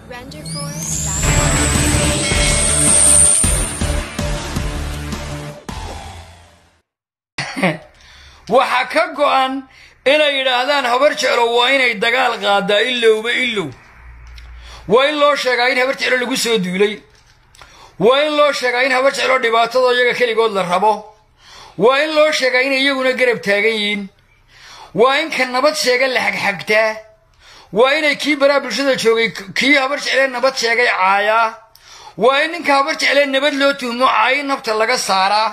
Renderforce.com. waxaa ka go'an inay yidhaahdaan habar jeclo waa inay dagaal qaadaa ilowba ilow waa in loo sheegaa in habar jeclo lagu soo duulay waa in loo sheegaa in habar jeclo dhibaatadoo iyaga keligood la rabo waa in loo sheegaa inay iyaguna garab taagan yihiin waa in ka nabad sheega la xagxagtaa waa inay kii baraa bulshada joogay kii habar jeclee nabad sheegay caayaa waa in ninka habar jeclee nabad loo tuhmo caayi nabta laga saaraa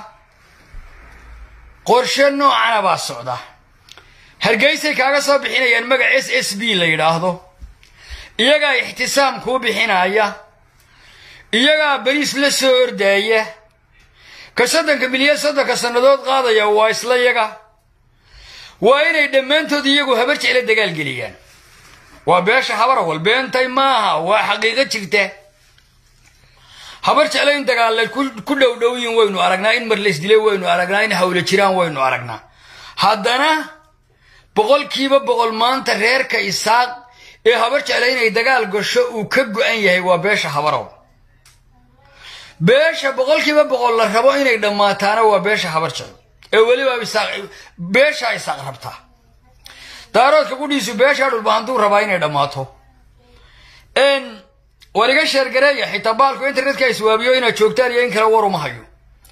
qorshe noocana baa socda hargeysay kaaga soo bixinayaan magac s s b la yidhaahdo iyagaa ixtisaam kuu bixinaya iyagaa bariis la soo ordaaya ka soddonka milyan soddonka sannadood qaadaya waa isla yaga waa inay dhammaantood iyagu habar jecle dagaalgeliyaan waa beesha habarawal beentay maaha waa xaqiiqo jirta habar jeclo in dagaalla ku dhowdhowyin waynu aragnaa in mar laysdilay waynu aragnaa in hawla jiraan waynu aragnaa haddana boqolkiiba boqol maanta reerka isaaq ee habar jecla inay dagaal gasho uu ka go'an yahay waa beesha habarow beesha boqolkiiba boqol la rabo inay dhammaataana waa beesha habar jeclo ee weliba beeshaa isaaq rabtaa daaroodka qudhiisu beeshaa dhulba hadduu rabaa inay dhammaato war iga sheergareeya xitaa baalku internetka iswaabiyo inaad joogtaan iyo in kale war uma hayo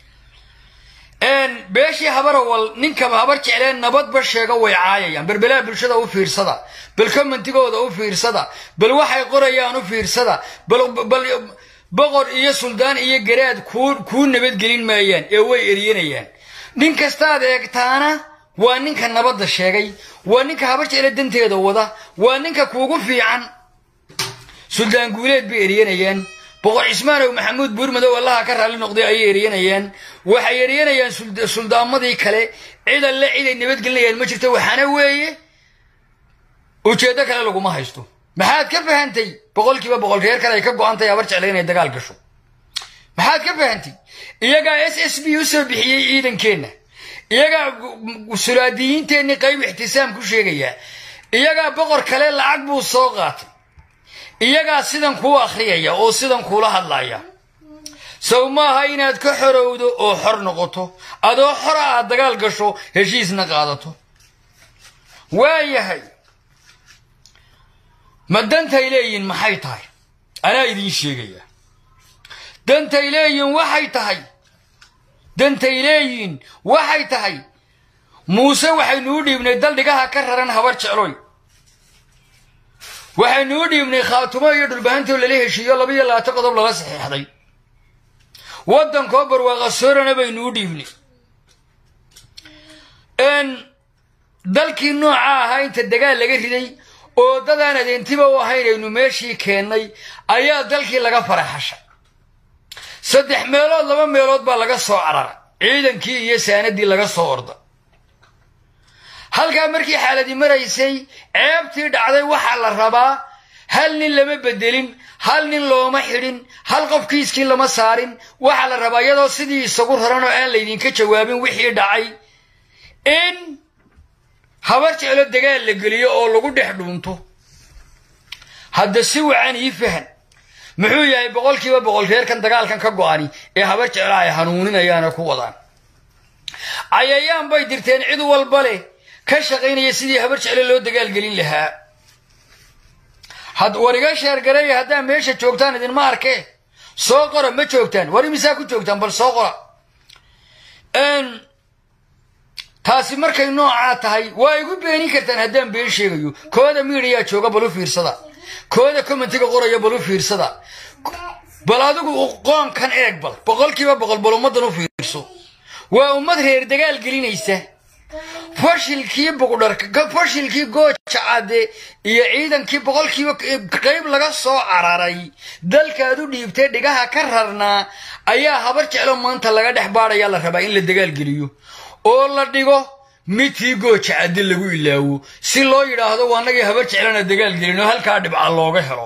beeshii habarawal ninkaba habar jeclee nabadba sheega way caayayaan berbelaha bulshada u fiirsada bal commentigooda u fiirsada bal waxay qorayaan u fiirsada bal boqor iyo suldaan iyo garaad kuu nabadgelin maayaan ee way eryanayaan nin kastaad eegtaana waa ninka nabadda sheegay waa ninka habar jecle danteeda wada waa ninka kuugu fiican suldaan guuleed bay eryanayaan boqor cismaanow maxamuud buurmadow allaha ka raalli noqday ayay eryanayaan waxay eryanayaan suldaamadii kale cid alle ciday nabadgelinayaan ma jirto waxaana weeye ujeeddo kale laguma haysto maxaad ka fahantay boqolkiiba boqol reer kale ay ka go'an tahay habar jecle inay dagaal gasho maxaad ka fahantay iyagaa s s b u soo bixiyey ciidankeenna iyagaa sulaadiyiinteenni qayb ixtisaam ku sheegayaa iyagaa boqor kale lacag buu soo qaatay iyagaa sidan kuu akhriyaya oo sidan kuula hadlaya sow maaha inaad ka xorowdo oo xor noqoto adoo xora aad dagaal gasho heshiisna qaadato waayahay ma dantay leeyihin maxay tahay anaa idiin sheegaya dantay leeyihin waxay tahay dantay leeyihin waxay tahay muuse waxaynuu dhiibnay daldhigaha ka raran habar jecloy waxaynuu dhiibnay khaatumo iyo dhulbahantoo lala heshiiyo laba iyo labaatan qodob lala saxiixday waddankoo barwaaqa soorana baynuu dhiibnay dalkii nooca ahaa inta dagaal laga riday oo dadaan adeentiba u ahayn aynu meeshii keennay ayaa dalkii laga faraxashay saddex meelood laba meelood baa laga soo cararay ciidankii iyo saanadii laga soo orda halkaa markii xaaladii maraysay ceebtii dhacday waxaa la rabaa hal nin lama bedelin hal nin looma xidhin hal qof kiiskii lama saarin waxaa la rabaa iyadoo sidii isagu raran oo aan laydinka jawaabin wixii dhacay in habar jeclo dagaal la geliyo oo lagu dhex dhuunto hadda si wacan ii fahan muxuu yahay boqolkiiba boqol reerkan dagaalkan ka go'ani ee habar jeclo ay hanuuninayaana ku wadaan cayayaan bay dirteen cid walba leh ka shaqaynaya sidii habar jecle loo dagaalgelin lahaa war iga sheergareeya haddaa meesha joogtaan idinma arkee soo qora ma joogtaan war imisaa ku joogtaan bal soo qora taasi markay noocaa tahay waa igu beenin kartaan haddaan been sheegayo kooda miidiyaa jooga bal u fiirsada kooda commentiga qoraya bal u fiirsada bal adigu qoomkan eeg bal boqolkiiba boqol bal ummaddan u fiirso waa ummad reer dagaal gelinaysa fashilkii buqdharka fashilkii gooja cadde iyo ciidankii boqolkiiba qayb laga soo cararay dalkaad u dhiibtay dhigaha ka rarnaa ayaa habar jeclo maanta laga dhex baadhayaa la rabaa in la dagaalgeliyo oo la dhigo midkii gooja cadde lagu ilaawo si loo yidhaahdo waanagii habar jeclana dagaalgelino halkaa dhibca looga helo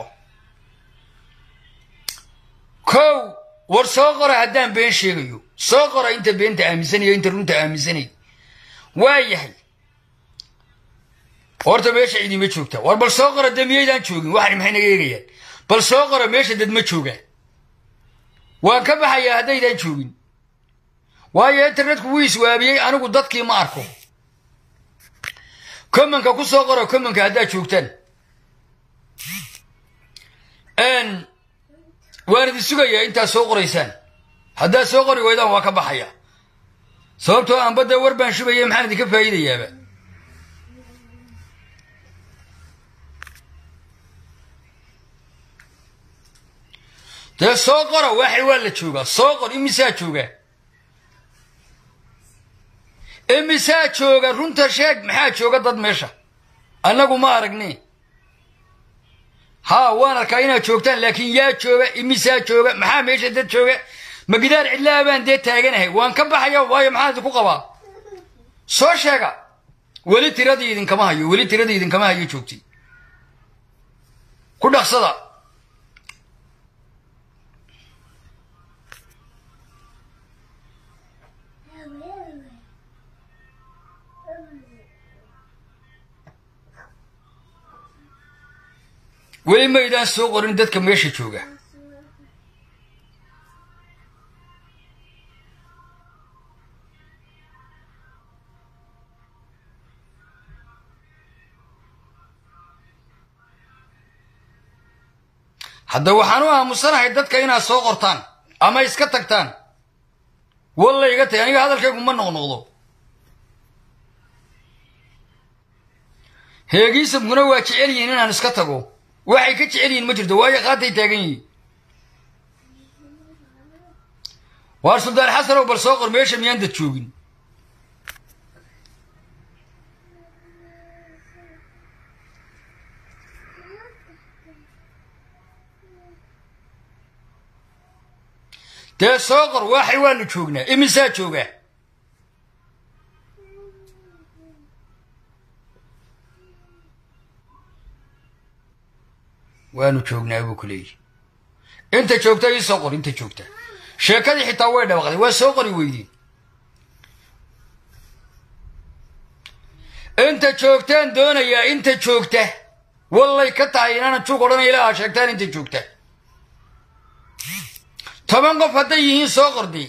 kow war soo qora haddaan been sheegayo soo qora inta beenta aaminsanayo inta runta aaminsanay waa yahay horta meesha idima joogta war bal soo qora dee miyaydaan joogin waxani maxay naga eegayaan bal soo qora meesha dad ma jooga waan ka baxayaa haddaydaan joogin waayo internetku wuu iswaabiyey anigu dadkii ma arko commonka ku soo qora commonka haddaad joogtaan waan idin sugayaa intaad soo qoraysaan haddaad soo qori waydaan waa ka baxaya sababtoo aan badda war baan shubaya maxaan idinka faa'iidayaaba dee soo qora waxay waa la joogaa soo qor imisaa jooga imisaa jooga runta sheeg maxaa jooga dad meesha annagu ma aragni haa waan arkaa inaad joogtaan laakiin yaa jooga imisaa jooga maxaa meesha dad jooga ma gidaar cidlaha baan dee taaganahay waan ka baxaya waayo maxaan idinku qabaa soo sheega weli tiradii idinkama hayo weli tiradii idinkama hayo joogtay ku dhaqsada weli maydaan soo qorin dadka meesha jooga hadda waxaan u aamusanahay dadka inaad soo qortaan ama iska tagtaan walla iga tagay aniga hadalkaygu ma noqnoqdo heegiisamkuna waa jecel yihiin inaan iska tago waxay ka jecel yihiin ma jirto waayo qaatay taagan yihiin waar suldaan xasanow bal soo qor meesha miyaan dad joogin dee soo qor waxay waanu joognaa imisaa joogaa waanu joognaa buu ku leeyihi inta joogta ii soo qor inta joogta sheekadii xitaa way dhawaqday waa soo qori weydiin inta joogtaan doonayaa inta joogta wallay ka tahay inaanan juug odhanaya ilaa aa sheegtaan inta joogta toban qof hadday yihiin soo qordi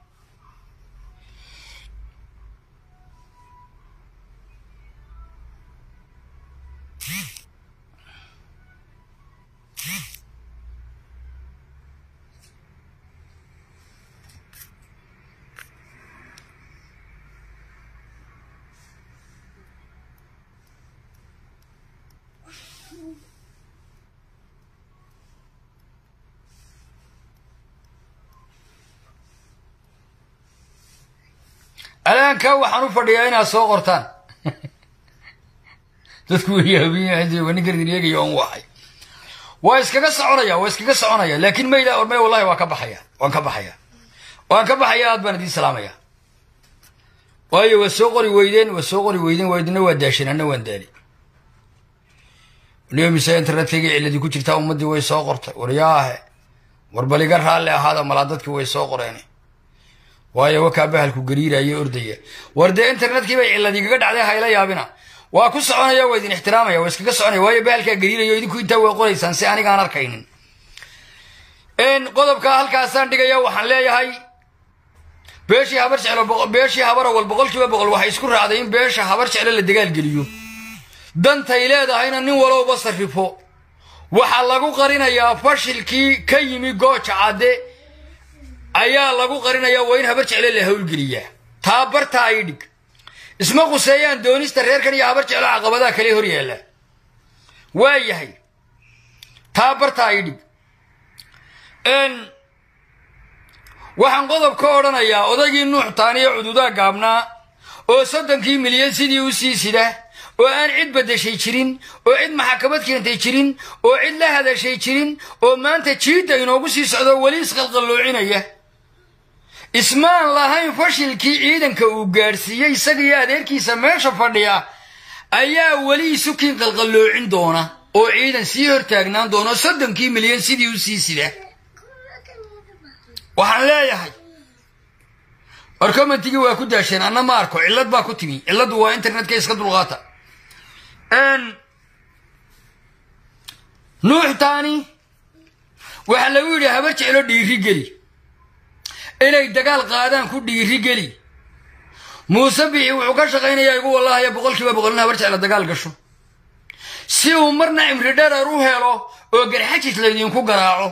alaankaa waxaan u fadhiyaa inaad soo qortaan dadku weyaabininkaeegay on waay waa iskaga soconaya waa iskaga soconaya laakiin mayda ormay wallahi waa ka baxaya waan ka baxaya waan ka baxaya aad baan idiin salaamaya waayo waa soo qori weydeen waa soo qori weydeen waydina waa daasheen anna waan daali mise internetkayga ciladii ku jirtaa ummaddii way soo qortay waryaahe war baliga raalli ahaada malaa dadkii way soo qoreen waayo wakaa bahalku gariiraya ordaya war dee internetkii bay ciladiigaga dhacday hayla yaabina waa ku soconaya waa idin ixtiraamaya waa iskaga soconaya waayo bahalkaa gariirayo idinku intaa waa qoraysaan si anigaan arkaynin qodobkaa halkaasaan dhigaya waxaan leeyahay beeshii habar jeclo beeshii habar awal boqolkiiba boqol waxay isku raacday in beesha habar jeclo la dagaalgeliyo dantay leedahayna nin walowba sarrifo waxaa lagu qarinayaa fashilkii ka yimi gooja cadde ayaa lagu qarinayaa waa in habar jecle la howlgeliyaa taa bartaa ay dhig isma quseeyaan doonista reerkan iyo habar jeclo caqabadaha kale hor yaalla waa yahay taa bartaa ay dhig waxaan qodob ka odhanayaa odaygii nuux taaniyo cududaa gaabnaa oo soddonkii milyan sidii u sii sida oo aan cid beddeshay jirin oo cid maxakamad keentay jirin oo cid la hadashay jirin oo maanta jiidda inoogu sii socdo weli isqalqalloocinaya ismaan lahayn fashilkii ciidanka uu gaadhsiiyey isagiiyo adeerkiisa meesha fadhiya ayaa weli isukiin qalqalloocin doona oo ciidan sii hortaagnaan doona soddonkii milyan sidii u sii sida waxaan leeyahay war commentigii waa ku daasheen anna ma arko cillad baa ku timi cilladdu waa internetka iska dulqaata nuux taani waxaa lagu yidhi habar jeclo dhiiri geli inay dagaal qaadaan ku dhiiri geli muuse bixi wuxuu ka shaqaynayaa igu wallahaya boqolkiiba boqolna habar jeclo dagaal gasho si uu marna cimri dherer u helo oo garxajis laydinku garaaco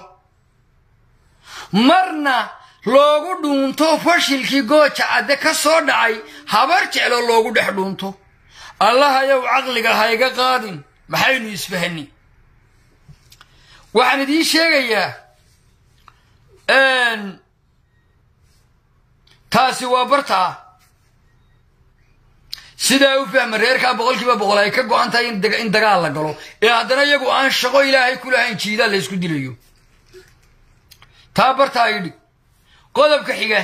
marna loogu dhuunto fashilkii gooja cadde ka soo dhacay habar jeclo loogu dhex dhuunto allahayow caqliga hayga qaadin maxaynu isfahani waxaan idiin sheegayaa taasi waa bartaa sidaa u fahma reerkaa boqolkiiba boqol ay ka go-an tahay in dagaal la galo ee haddana iyagu aan shaqo ilaahay ku lahayn jiidaa la ysku dilayo taa bartaa idhi qodobka xiga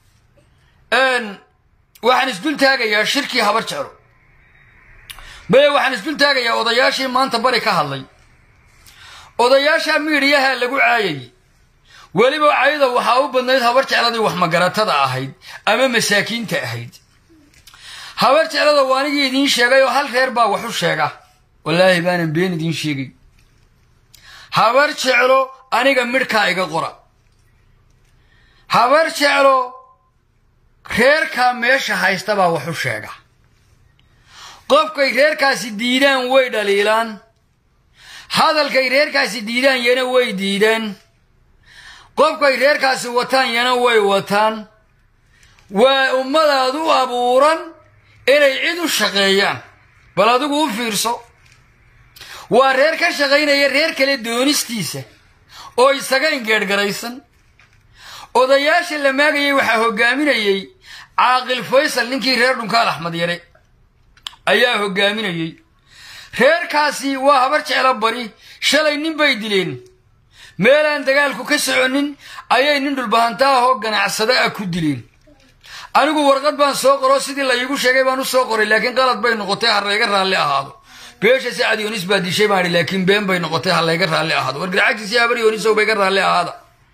waxaan isdul taagayaa shirkii habar jeclo maye waxaan isdul taagayaa odayaashii maanta bari ka hadlay odayaasha miidhiyaha lagu caayayey weliba cayda waxaa u badnayd habar jecladii wax magaratada ahayd ama masaakiinta ahayd habar jeclada waa anigii idiin sheegay oo hal reer baa wax u sheega wallaahi baanan been idiin sheegay habar jeclo aniga midhkaa iga qora habar jeclo reerkaa meesha haysta baa wax u sheega qofkay reerkaasi diidaan way dhaliilaan hadalkay reerkaasi diidaan yana way diidaan qofkay reerkaasi wataan yana way wataan waa ummadaad u abuuran inay cid u shaqeeyaan bal adigu u fiirso waa reer ka shaqaynaya reer kale doonistiisa oo isaga ingeedhgaraysan odayaasha la maagayay waxaa hoggaaminayey caaqil faysal ninkii reer dhunkaal axmed yare ayaa hoggaaminayey reerkaasi waa habar jeclo bari shalay nin bay dileen meelaan dagaalku ka soconin ayay nin dhulbahanta ahoo ganacsada ah ku dileen anigu warqad baan soo qoro sidii la iigu sheegay baan u soo qoray laakiin qalad bay noqotay ha layga raalli ahaado beesha sacad yoonis baa dishay baan idhi laakiin been bay noqotay ha layga raalli ahaado wargarcagtiisi habar yoonisow bayga raalli ahaada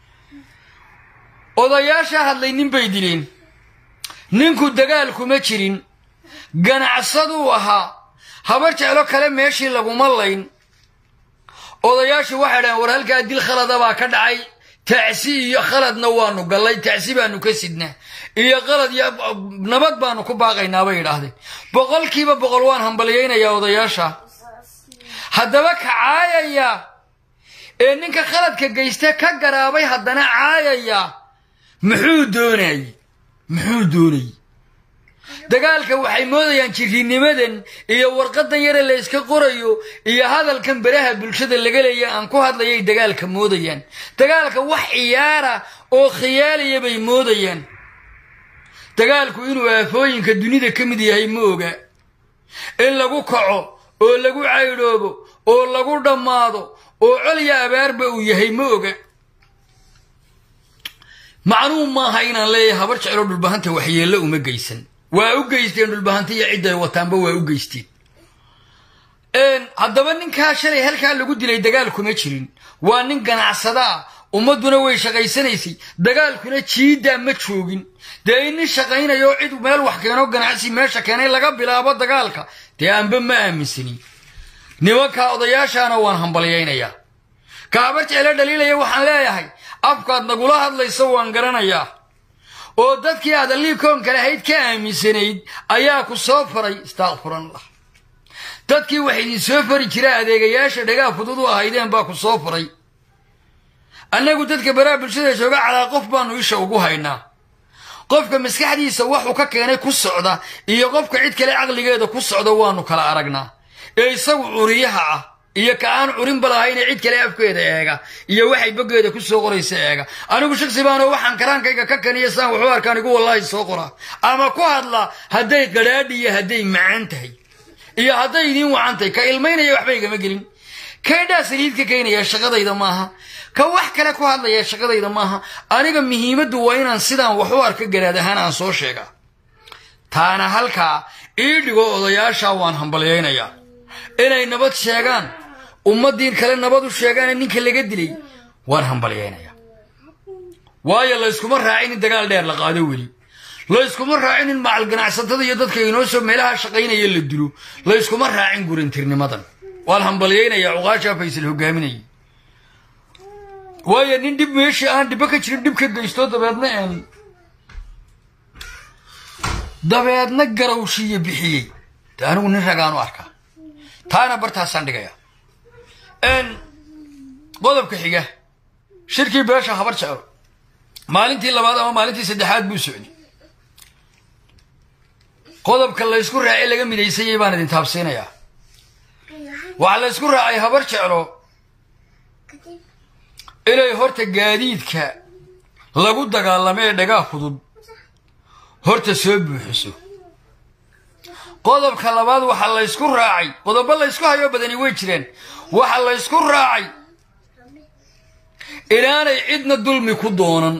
odayaasha hadlay nin bay dileen ninku dagaal kuma jirin ganacsaduu ahaa habar jeclo kale meeshii laguma layn odayaashu waxay dhahen war halkaa dil khalada baa ka dhacay tacsi iyo khaladna waanu gallay tacsi baanu ka sidnaa iyo qalad iyo nabad baanu ku baaqaynaa bay yidhaahdeen boqolkiiba boqol waan hambalyaynayaa odayaasha haddaba ka caayaya ee ninka khaladka geyste ka garaabay haddana caayaya muxuu doonayey muxuu doonayey dagaalka waxay moodayaan jirinimadan iyo warqadan yare la yska qorayo iyo hadalkan beraha bulshada laga leeya aan ku hadlayay dagaalka moodayaan dagaalka wax ciyaara oo khiyaaliya bay moodayaan dagaalku inuu aafooyinka dunida ka mid yahay ma oga in lagu kaco oo lagu caydhoobo oo lagu dhammaado oo colya abaarba uu yahay ma oga macnuu maaha inaan leeyahay habar jeclo dhulbahanta waxyeello uma geysan waa u geysteen dhulbahanta iyo cidday wataanba waa u geysteen haddaba ninkaa shalay halkaa lagu dilay dagaal kuma jirin waa nin ganacsadaa ummadduna way shaqaysanaysay dagaalkuna jiiddaa ma joogin dee in nin shaqaynayo cid meel wax keeno ganacsi meesha keenay laga bilaabo dagaalka dee anba ma aaminsani nimankaa odayaashaana waan hambalyaynayaa ka habar jeclo dhaliilaya waxaan leeyahay afkaad nagula hadlayso waan garanayaa oo dadkii aad alliikoonka lahayd ka aaminsanayd ayaa ku soo faray istakfirallah dadkii wax idin soo fari jira adeegayaasha dhagaa fudud u ahaydeen baa ku soo faray annagu dadka baraha bulshada jooga calaa qof baanu isha ugu haynaa qofka maskaxdiisa waxuu ka keenay ku socda iyo qofka cid kale caqligeeda ku socda waanu kala aragnaa ee isagu curiyaha ah iyo ka aan curinba lahayne cid kale afkeeda eega iyo waxay boggeeda ku soo qoraysa eega anigu shaksi baanoo waxaan karaankayga ka kaniya saan waxu arkaan igu wallaahi soo qoraa ama ku hadla hadday qadhaadhi iyo hadday macaan tahay iyo hadday idiin wacan tahay ka ilmaynaya waxba igama gelin kaydhaa saliid ka keenaya shaqadayda maaha ka wax kale ku hadlaya shaqadayda maaha aniga muhiimaddu waa inaan sidaan wax u arka garaad ahaan aan soo sheegaa taana halkaa ii dhigo odayaashaa waan hambalyaynayaa inay nabad sheegaan ummaddiin kale nabad u sheegaane ninka laga dilay waan hambalyaynayaa waayo layskuma raacin in dagaal dheer la qaado weli layskuma raacin in macal ganacsatada iyo dadka inoo soo meelaha shaqaynaya la dilo layskuma raacin gurantirnimadan waan hambalyaynayaa cuqaashaa faysal hogaaminayay waayo nin dhib meeshii aan dhibbo ka jirin dhib ka geysto dabeedna een dabeedna garawshiiyo bixiyey de anigu nin ragaanu arkaa taana bartaasaan dhigaya n qodobka xiga shirkii beesha habar jeclo maalintii labaad ama maalintii saddexaad buu socday qodobka laysku raacay laga midaysayay baan idin taabsiinayaa waxaa laysku raacay habar jeclo inay horta gaadiidka lagu dagaalamo ee dhagaa fudud horta soo buuxiso qodobka labaad waxaa laysku raacay qodobo laysku hayoo badani way jireen waxaa laysku raacay inaanay cidna dulmi ku doonan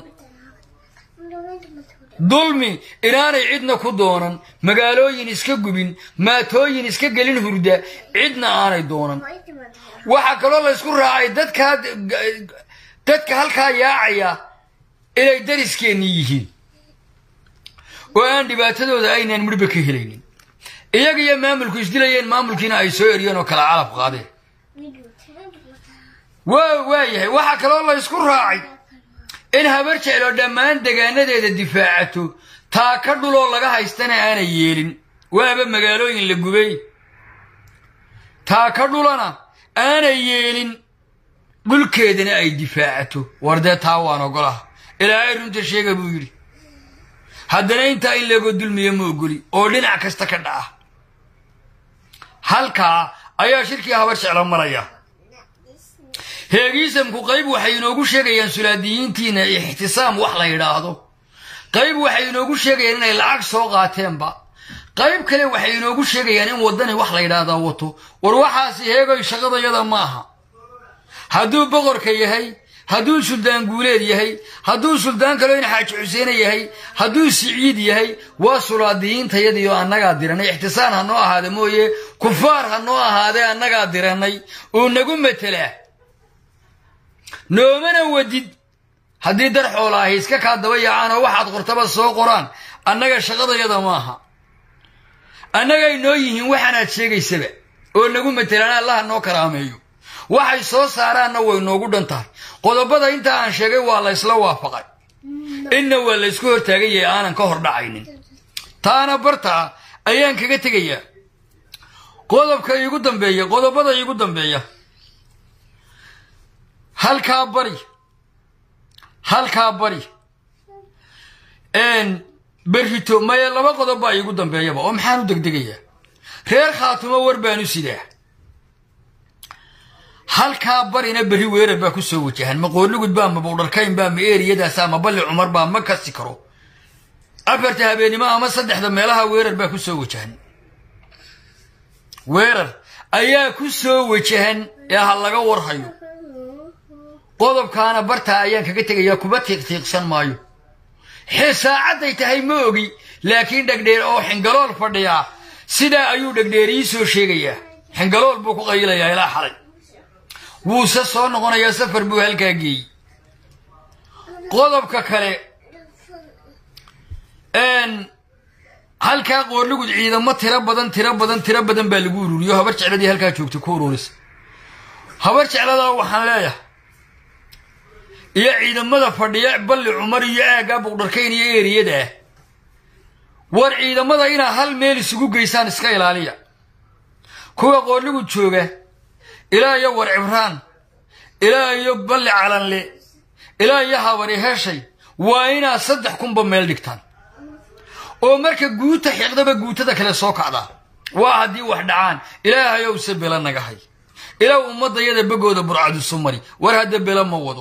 dulmi inaanay cidna ku doonan magaalooyin iska gubin maatooyin iska gelin hurda cidna aanay doonan waxaa kaloo laysku raacay dadkaa dadka halkaa yaacaya inay dariskeenni yihiin oo aan dhibaatadooda aynaan midhba ka helaynin iyaga iyo maamulku isdilayeen maamulkiina ay soo eriyeen oo kala calaf qaadeen waa waayahay waxaa kaloo laysku raacay in habar jeclo dhammaan degaanadeeda difaacato taa ka dhuloo laga haystana aanay yeelin waaba magaalooyin la gubay taa ka dhulana aanay yeelin dhulkeedana ay difaacato war dee taa waan ogolaha ilaahay runta sheega buu yidhi haddana intaa in leegoo dulmiya ma ogoli oo dhinac kasta ka dhaca halkaa ayaa shirkii habar jeclo maraya heegiisamku qayb waxay inoogu sheegayaan sulaadiyiintiina ixtisaam wax la yidhaahdo qayb waxay inoogu sheegayaan inay lacag soo qaateenba qayb kale waxay inoogu sheegayaan in waddani wax la yidhaahdaa wato war waxaasi heegoy shaqadayada maaha hadduu boqorka yahay hadduu suldaan guuleed yahay hadduu suldaan kaloo in xaaji xuseene yahay hadduu siciid yahay waa sulaadiyiintayadiioo annagaa diranay ixtisaan ha noo ahaada mooye kufaar ha noo ahaadee annagaa diranay uu nagu matelaa noomana wadid haddii dar xoola ahi iska kaa daba yaacaan oo waxaad qortaba soo qoraan annaga shaqadayada maaha annagay noo yihiin waxaanaad sheegaysaba oo nagu matelaan allaha noo karaameeyo waxay soo saaraanna way noogu dhan tahay qodobada intaa aan sheegay waa la ysla waafaqay inna waa la ysku hortaagan yahay aanan ka hor dhacaynin taana bartaa ayaan kaga tegayaa qodobka iigu dambeeya qodobada iigu dambeeya halkaa bari halkaa bari berrito maya laba qodob baa iigu dambeeyaba oo maxaan u degdegayaa reer khaatumo war baan u sidaa halkaa barina berri weerar baa ku soo wajahan ma qoorlugud baa ma bowdharkayn baa ma eeriyadaasa ma balli cumar baa ma kasi karo afarta habeennimo ama saddexda meelaha weerar baa ku soo wajahan weerar ayaa ku soo wajahan ee ha laga warhayo qodobkaana bartaa ayaan kaga tegayaa kuba tiiqtiiqsan maayo xee saacadday tahay ma ogi laakiin dhegdheer oo xingalool fadhiyaa sidaa ayuu dhegdheer ii soo sheegayaa xingalool buu ku qayilayaa ilaa xalay wuuse soo noqonayaa safar buu halkaa geeyey qodobka kale halkaa qoorlugud ciidamo tiro badan tiro badan tiro badan baa lagu ururiyo habar jecladii halkaa joogtay ku ururisa habar jecladaa waxaan leeyahay iyo ciidamada fadhiya balli cumar iyo aaggaa buqdharkayn iyo eeriyada ah war ciidamada inaa hal meel isugu geysaan iska ilaaliya kuwa qoorlugud jooga ilaa iyo war cibraan ilaa iyo balli calanle ilaa iyo habari heshay waa inaad saddex kunba meel dhigtaan oo marka guuta xiqdaba guutada kale soo kacdaa waa haddii wax dhacaan ilaahayow se bela naga hay ilaa ummadayada begooda burcadusu mari war hadda bela ma wado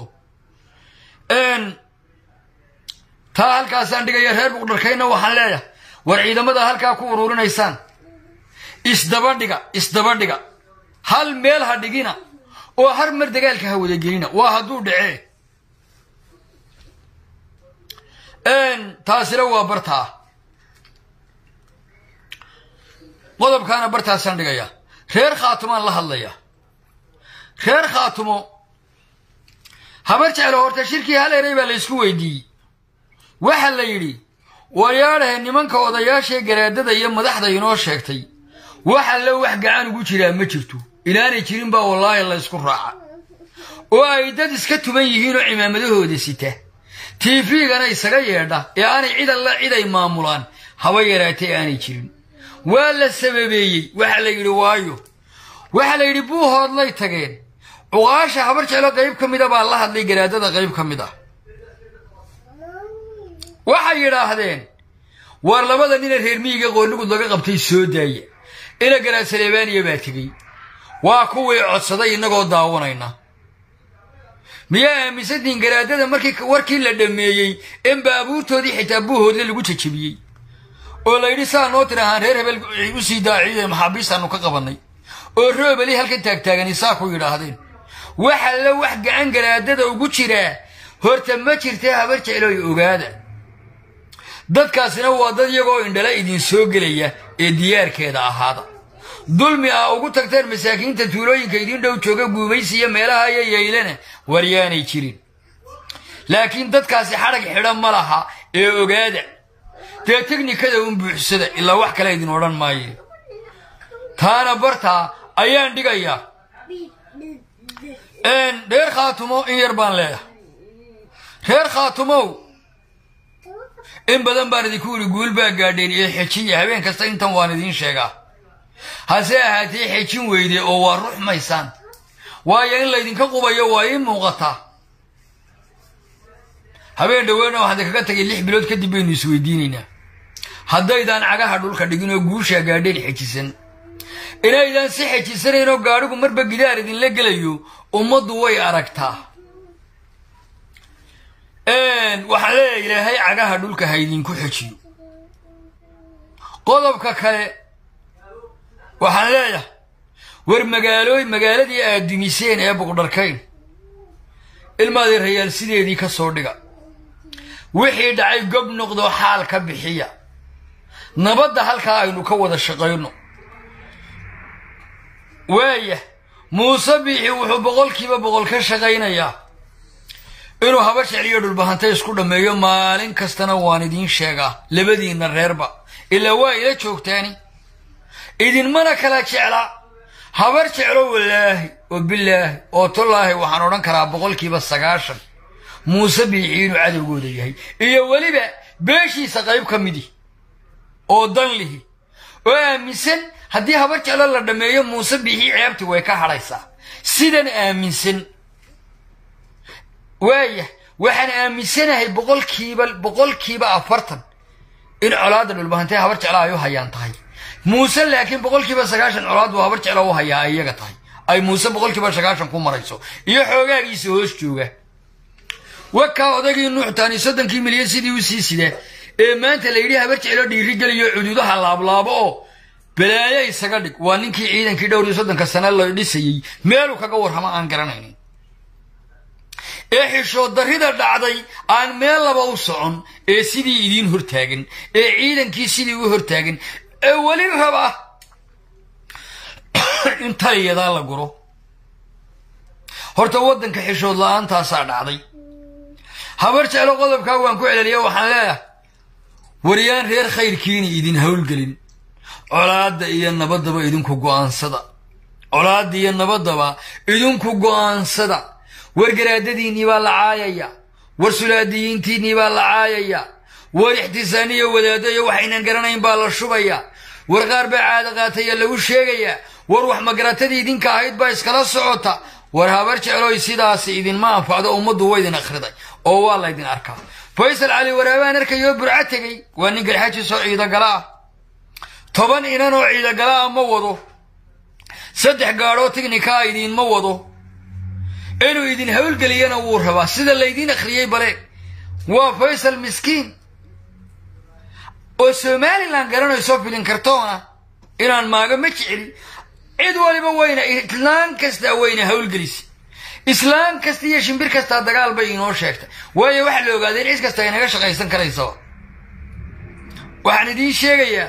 taa halkaasaan dhigaya reer buqdharkayna waxaan leeyahay war ciidamada halkaa ku ururinaysaan isdaba dhiga isdaba dhiga hal meel ha dhigina oo har mar dagaalka ha wadagelina waa hadduu dhacee taasina waa bartaa qodobkaana bartaasaan dhigayaa reer khaatumaan la hadlayaa reer khaatumo habar jeclo horta shirkii hal eray baa la ysku weydiiyey waxaa la yidhi wayaadhahe nimanka odayaashee garaadada iyo madaxda inoo sheegtay wax allo wax gacan ugu jiraa ma jirto inaanay jirin baa wallaahi la ysku raaca oo ay dad iska tuban yihiin oo cimaamadahooda sita tifigana isaga yeedha ee aanay cid alla cid ay maamulaan haba yaraatay aanay jirin waa la sababeeyey waxa la yidhi waayo waxa la yidhi buuhoodlay tageen cuqaasha habar jeclo qayb ka mida baa la hadlay garaadada qayb ka mid ah waxay yidhaahdeen waar labada nina reer miyiga qoornigud laga qabtay soo daaya ina garaad saleebaaniya baa tegey waa kuwii codsaday innagoo daawanayna miyaa aaminsantihiin garaadada markii warkii la dhammeeyey in baabuurtoodii xitaa buuhoodle lagu jajabiyey oo la yidhi saa noo tirahaan reer hebel u sii daaciyey maxaabiistaannu ka qabannay oo roobeli halkan taagtaagani saa ku yidhaahdeen waxa la wax gacan garaadada ugu jiraa horta ma jirtee habar jecloy ogaada dadkaasina waa dad iyagoo indhala idin soo gelaya ee diyaarkeeda ahaada dulmi ah ugu tagteen masaakiinta tuulooyinka idin dhow jooga guumaysi iyo meelaha iyo yaylana waryaanay jirin laakiin dadkaasi xadhag xidha ma laha ee ogaada dee teknikada un buuxsada ilaa wax kale idin odhan maaye taana bartaa ayaan dhigayaa reer khaatumo in yar baan leeyahay reer khaatumow in badan baan idinku yidhi guul baa gaadheen iyo xejiya habeen kasta intan waan idiin sheegaa hase ahaatee xejin weyde oo waa ruxmaysaan waayo in laydinka qubayo waa ii muuqataa habeen dhoweyna waxaan idinkaga tagay lix bilood kadib baynu isweydiinaynaa haddaydaan cagaha dhulka dhigin oo guushaa gaadheen xejisan inaydaan si xejisanayn oo gaadhigu marba gidaar idinla gelayo ummaddu way aragtaa waxaan leeyahay ilaahay cagaha dhulka ha idinku xejiyo qodobka kale waxaan leeyahay war magaalooy magaaladii aad dumiseen ee buqdharkayn ilmaadii rayaal sideedii ka soo dhiga wixii dhacay gob noqdo xaal ka bixiya nabadda halkaa aynu ka wada shaqayno waaya muuse biixi wuxuu boqolkiiba boqol ka shaqaynayaa inuu haba jecliyo dhulbahanta isku dhammeeyo maalin kastana waan idiin sheegaa labadiinna reerba ilaa waa ila joogtaani idinmana kala jecla habar jeclo wallaahi oo bilaahi oo tolaahi waxaan odhan karaa boqolkiiba sagaashan muuse biixi inuu cadowgooda yahay iyo weliba beeshiisa qayb ka midi oo dan lihi oo aaminsan haddii habar jeclo la dhammeeyo muuse biixi ceebti way ka hadhaysaa sidan aaminsan waaya waxaan aaminsanahay boqolkiiba boqolkiiba afartan in colaadda dhulbahantay habar jecla ay u hayaan tahay muuse laakiin boqolkiiba sagaashan colaad buu habar jecla u hayaa ay iyaga tahay ay muuse boqolkiiba sagaashan ku marayso iyo xoogaagiisa hoos jooga wakaa odaygii nuuxtaani soddonkii milyan sidii u sii sida ee maanta la yidhi habar jeclo dhiirigeliyo cuduudaha laablaabo oo balaayo isaga dhig waa ninkii ciidankii dhowr iyo soddonka sane la dhisayey meeluu kaga warramo aan garanaynin ee xishood darrida dhacday aan meel laba u socon ee sidii idiin hortaagan ee ciidankii sidii u hortaagan ee weli raba in taliyadaa la guro horta waddanka xishood la-aantaasaa dhacday habar jeclo qodobkaa waan ku celeliya waxaan leeyahay waryaan reer khayrkiina idin howlgelin colaadda iyo nabaddaba idinku go'aansada colaadda iyo nabaddaba idinku go'aansada war garaadadiinnii baa la caayaya war sulaadiyiintiinnii baa la caayaya war ixtisaaniyo wadaadayo waxaynan garanayn baa la shubaya war qaar baa caada qaataya lagu sheegayaa war wax magaratadii idinka ahayd baa iskala socota war habar jecloy sidaasi idinma anfacdo ummaddu waa idin akhriday oo waa laydin arkaa faysal cali waraabaan arkayoo burco tegey waa nin garxajiisoo ciidagala ah toban inan oo ciidagala ah ma wado saddex gaadhoo tignikaa idiinma wado inuu idin howlgeliyana wuu rabaa sida laydiin akhriyey bale waa faysal miskiin oo somalilan garanayso filin kartoona inaan maago ma jeceli cid waliba wayna islaan kastaa wayna howlgelisa islaan kasta iyo shimbir kastaa dagaal bay inoo sheegtay waayo waxaa la ogaaday in cid kasta ay naga shaqaysan karaysaba waxaan idiin sheegayaa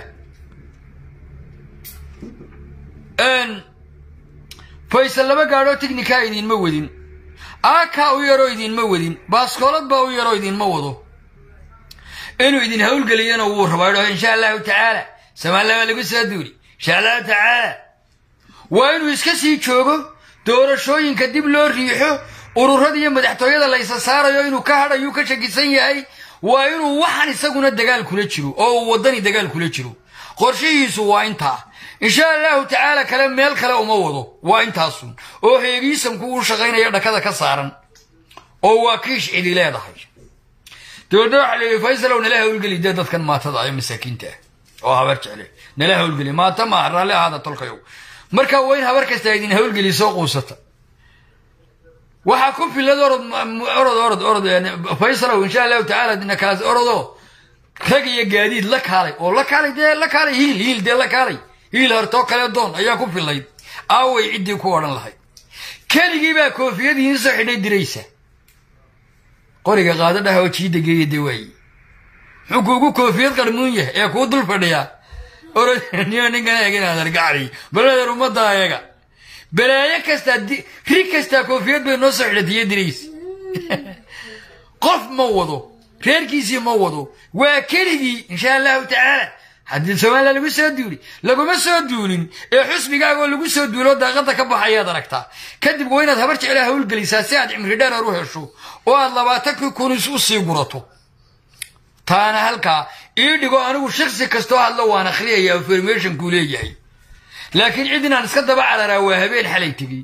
faysal laba gaadhoo tignikaa idiinma wadin aakaa u yaroo idiinma wadin baaskoolad baa u yaroo idiinma wado inuu idin howlgeliyana wuu rabaa idhaho insha allahu tacaala somalilan waa lagu soo duuli insha allahu tacaala waa inuu iska sii joogo doorashooyinka dib loo riixo ururada iyo madaxtooyada la isa saarayo inuu ka hadhayu ka shakisan yahay waa inuu waxan isaguna dagaal kula jiro oo uu waddani dagaal kula jiro qorshihiisu waa intaa insha allahu tacaala kale meel kale uma wado waa intaasun oo heegiisamku uu shaqaynaya dhakada ka saaran oo waa kiish cidi leedahay dabeedna waxaa leeyahy faysalow nala hawlgeli dee dadkan maatada ee masaakiinta ah oo habar jecle nala hawlgeli maata maaha raalli ahaada tolkayow marka waa in habar kasta idin hawlgeli soo quusata waxaa ku filad orod orod orod orod faysalow insha allahu tacaala nakaas orodo rag iyo gaadiid la kaalay oo la kaalay dee la kaalay hiil hiil dee la kaalay hiil hartoo kale doon ayaa ku filayd aaway ciddii ku odhan lahayd keligii baa koofiyadiin soo xidhay diraysa qoriga qaado dhaha oo jiida geeya dee waaye muxuu kuugu koofiyad qarmuun yahay ee kuu dul fadhiyaa orod niyo ninkan eegin adargacri baladeer ummadda eega balaayo kastaa ri kastaa koofiyad bay noo soo xidhatiyo diraysa qof ma wado reerkiisii ma wado waa keligii insha allahu tacaala haddii somaliya lagu soo duuli laguma soo duulin ee xusbigaagoo lagu soo duulo daaqada ka baxayaad aragtaa kadib waa inaad habar jeclaa hawlgelisaa si aad cimri dheerar u hesho oo aad labaatankii kunis u sii gurato taana halkaa ii dhigo anigu shaksi kastoo hadlo waan akhriyaya informationkuu leeyahay laakiin cid inaan iska daba cararaa waa habeen xalay tegey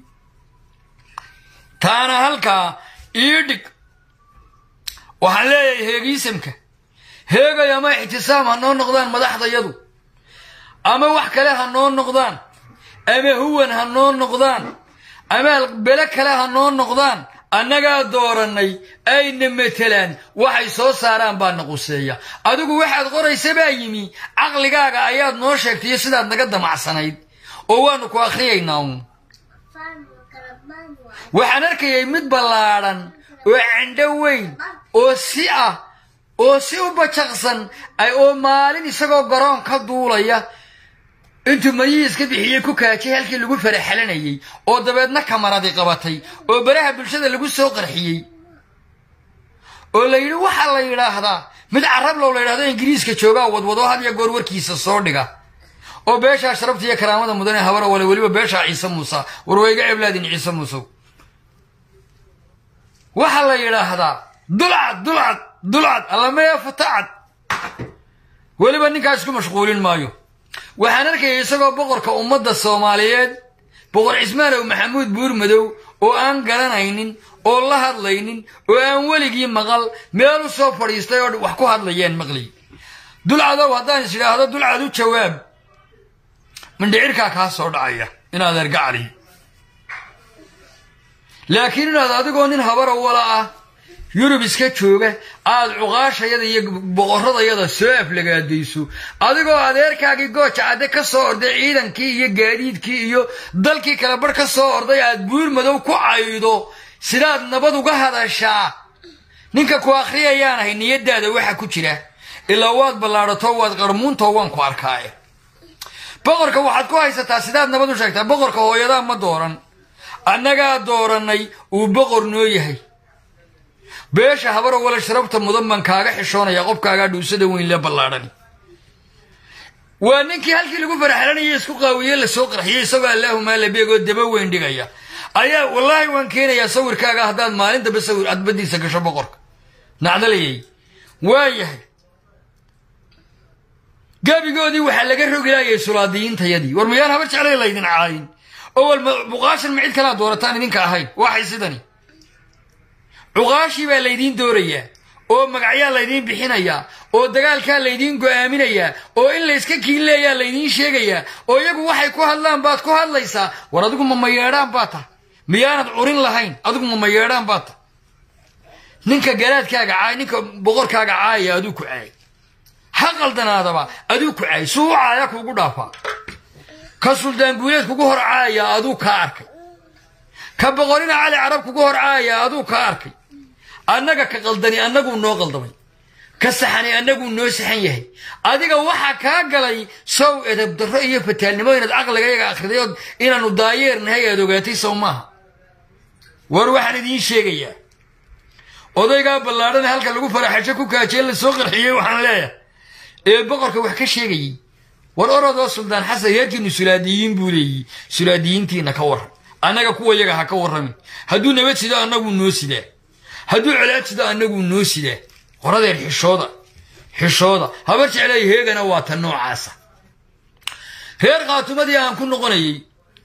taana halkaa ii dhig waxaan leeyahay heegiisamka heegay ama ixtisaam ha noo noqdaan madaxdayadu ama wax kale ha noo noqdaan ama huwan ha noo noqdaan ama bele kale ha noo noqdaan annagaa doorannay ayna matelaan waxay soo saaraan baa na quseeya adigu waxaad qoraysa baa yimi caqligaaga ayaad noo sheegtayo sidaad naga damacsanayd oo waanu ku akhriyaynaa uun waxaan arkayay mid ballaadhan oo candho weyn oo si ah oo si u bajaqsan oo maalin isagoo garoon ka duulaya intuu mariyii iska bixiyey ku kaajay halkii lagu faraxalanayey oo dabeedna kamaradi qabatay oo baraha bulshada lagu soo qarxiyey oo la yidhi waxaa la yidhaahdaa mid carablow la yidhahdo ingiriiska joogaa wadwado had iyo goor warkiisa soo dhiga oo beeshaa sharabta iyo karaamada mudan ee habara wale weliba beeshaa ciise muuse war wayga eblaadin ciise muusew waxaa la yidhaahdaa dulcad dulcad dulcad allamee fatacad weliba ninkaa isku mashquulin maayo waxaan arkayay isagoo boqorka ummadda soomaaliyeed boqor cismaanow maxamuud buurmadow oo aan garanaynin oo la hadlaynin oo aan weligii maqal meel u soo fadhiistay oo wax ku hadlayeen maqliy dulcadow haddaan is idhaahdo dulcad u jawaab mindhicirkaa kaa soo dhacaya inaad ergacali laakiin inaad adigoo nin habara wala ah yurub iska jooga aad cuqaashayada iyo boqoradayada soo aflagaadayso adigoo adeerkaagii gooja cadde ka soo orday ciidankii iyo gaadiidkii iyo dalkii kale barh ka soo orday aad buur madow ku caydo sidaad nabad uga hadashaa ninka ku akhriyayaan ahay niyadaada waxa ku jira ilaa waad ballaadhato waad qarmuuntoo waan ku arkaaye boqorka waxaad ku haysataa sidaad nabad u sheegtaa boqorka hooyadaa ma dooran annagaa doorannay uu boqor noo yahay beesha habaro wala sharabta mudan baan kaaga xishoonaya qofkaagaa dhuusada weyn le ballaadhani waa ninkii halkii lagu faraxlanaya isku qaawiye lasoo qarxiyey isagoo allaahumaa labeegoo daba weyn dhigaya ayaa wallaahi waan keenayaa sawirkaaga haddaad maalin dambe sawir adbadiisa gasho boqorka nacdalayay waa yahay gabigoodii waxaa laga rogilaayay sulaadiyiintayadii war miyaan habar jeclay laydin caayin oo wal cuqaashan ma cid kalaa doorataan idinka ahayn waxay sidani cuqaashii baa laydiin doorayaa oo magacyaa laydiin bixinayaa oo dagaalkaa laydiin go'aaminayaa oo in layska kiinleeyaa laydiin sheegayaa oo iyagu waxay ku hadlaan baad ku hadlaysaa war adigu ma mayeedhaan baa tah miyaanad curin lahayn adigu ma mayeedhaan baa tah ninka garaadkaaga caay ninka boqorkaaga caayaya aduu ku caay ha qaldanaadaba aduu ku caay suu u caaya kuugu dhaafaa ka suldaan guuleed kugu hor caaya aduu kaa arkay ka boqorina cali carab kugu hor caaya aduu kaa arkay annaga ka qaldani annaguu noo qaldamay ka saxani annaguu noo saxan yahay adiga waxaa kaa galay sow edab darro iyo fataalnimo inaad caqliga yaga akhriday ood inaannu daayeernahay aad ogaatay sow maaha war waxaan idiin sheegayaa odaygaa ballaadhana halka lagu faraxasho ku kaajee la soo qarxiyey waxaan leeyahay ee boqorka wax ka sheegayey war orodoo suldaan xasan reerkiinu sulaadiyiin buu leeyihi sulaadiyiintiina ka waran annaga kuwa yaga ha ka warramin hadduu nabad sido annaguu noo sidaa hadduu colaad sido annaguu noo sidaa qoradeer xishooda xishooda habar jeclay heegana waa tan noocaasa reer khaatumadii aan ku noqonayey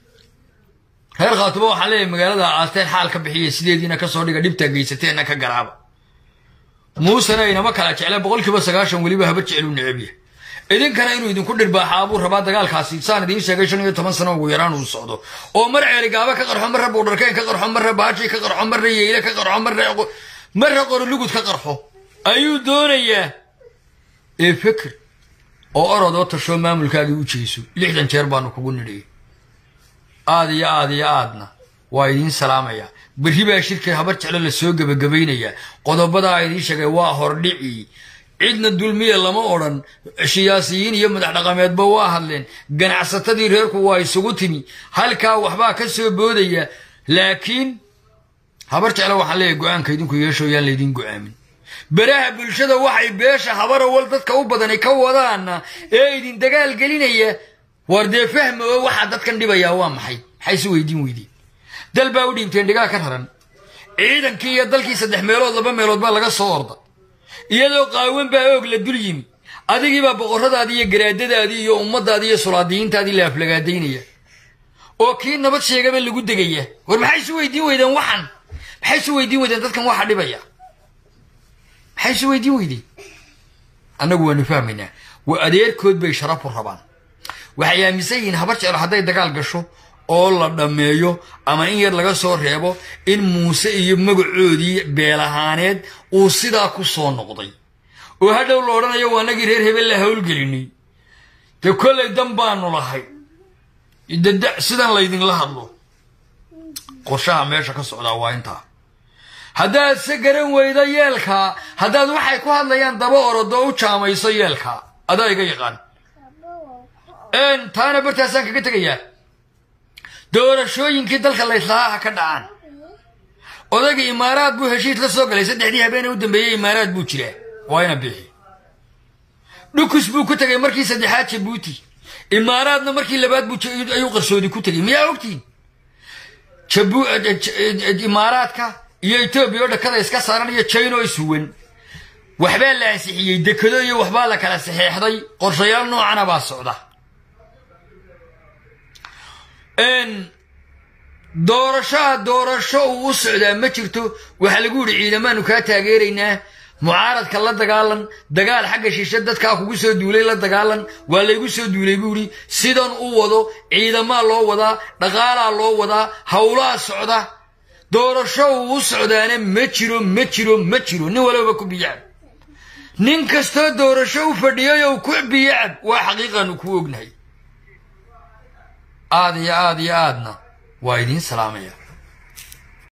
reer khaatuma waxaan leeyahay magaalada aasteen xaal ka bixiya sideediina kasoo dhiga dhibtaa geysateenna ka garaaba muusena inama kala jecleen boqolkiiba sagaashan weliba habar jecluu necab yahay idinkana inuu idinku dhirbaaxaa buu rabaa dagaalkaasi saan idiin sheegay shan iyo toban sano ugu yaraan uu socdo oo mar ceeligaaba ka qarxo marra buudharkeen ka qarxo marra baashi ka qarxo marra yeyle ka qarxo marra marra qorolugud ka qarxo ayuu doonayaa ee fikir oo orodoo tashoo maamulkaagii u jeeso lixdan jeer baanu kugu nidhiyey aad iyo aad iyo aadna waa idiin salaamayaa berri baa shirka habar jeclo la soo gebagabaynayaa qodobadaa idiin sheegay waa hordhicii cidna dulmiya lama odhan siyaasiyiin iyo madax dhaqameedba waa hadleen ganacsatadii reerku waa isugu timi halkaa waxbaa ka soo boodaya laakiin habar jeclo waxaan leeyahay go-aanka idinku yeesho yaan laydin go-aamin beraha bulshada waxay beesha habarawal dadka u badani ka wadaana ee idin dagaal gelinaya war dee fahma oo waxaa dadkan dhibayaa waa maxay maxay si weydiin weydiin dal baa u dhiibteen dhigaa ka raran ciidankii iyo dalkii saddex meelood laba meelood baa laga soo orda iyadoo qaawan baa oog la dul yimi adigiibaa boqorradaadii iyo garaadadaadii iyo ummadaadii iyo sulaadiyiintaadii la aflagaadaynaya oo kii nabad sheegaba lagu degaya war maxay isu weydiin weydeen waxan maxay isu weydiin weydeen dadkan waxa dhibaya maxay isu weydiin weydeen annagu waanu fahmaynaa waa adeerkood bay sharafu rabaan waxay aaminsan yihiin habar jeclo hadday dagaal gasho oo la dhammeeyo ama in yar laga soo reebo in muuse iyo magacoodii beelahaaneed uu sidaa ku soo noqday oo hadhow la odhanayo waa annagii reer hebel la howlgelinay dee kollay dan baanu lahay sidan laydinla hadlo qorshaha meesha ka socdaa waa intaa haddaad se garan weydo yeelkaa haddaad waxay ku hadlayaan daba orodoo u jaamayso yeelkaa adaa iga yaqaan taana bartaasaan kaga tegayaa doorashooyinkii dalka layslahaa ha ka dhacaan odayga imaaraad buu heshiis la soo galay saddexdii habeene u dambeeyey imaaraad buu jiraa waa ina bixi dhukus buu ku tegay markii saddexaad jabuuti imaaraadna markii labaad buu ayuu qarsoodi ku tegay miyaa ogtiin imaaraadka iyo etoobiya oo dhakada iska saaran iyo jino ishuwan waxbaa la ansixiyey dekado iyo waxbaa la kala saxeexday qorshayaal noocana baa socda doorashoa doorasho uu u socdaa ma jirto waxaa lagu yidhi ciidamaanu kaa taageeraynaa mucaaradka la dagaalan dagaal xagga shishe dadkaa kugu soo duulay la dagaalan waa laygu soo duulay buu yidhi sidan u wado ciidamaa loo wadaa dhaqaalaa loo wadaa howlaa socda doorasho uu u socdaana ma jiro ma jiro ma jiro nin walaba ku biyacab nin kastoo doorasho u fadhiyayow ku biyacab waa xaqiiqaanu ku ognahay aad iyo aad iyo aadna waa idiin salaamaya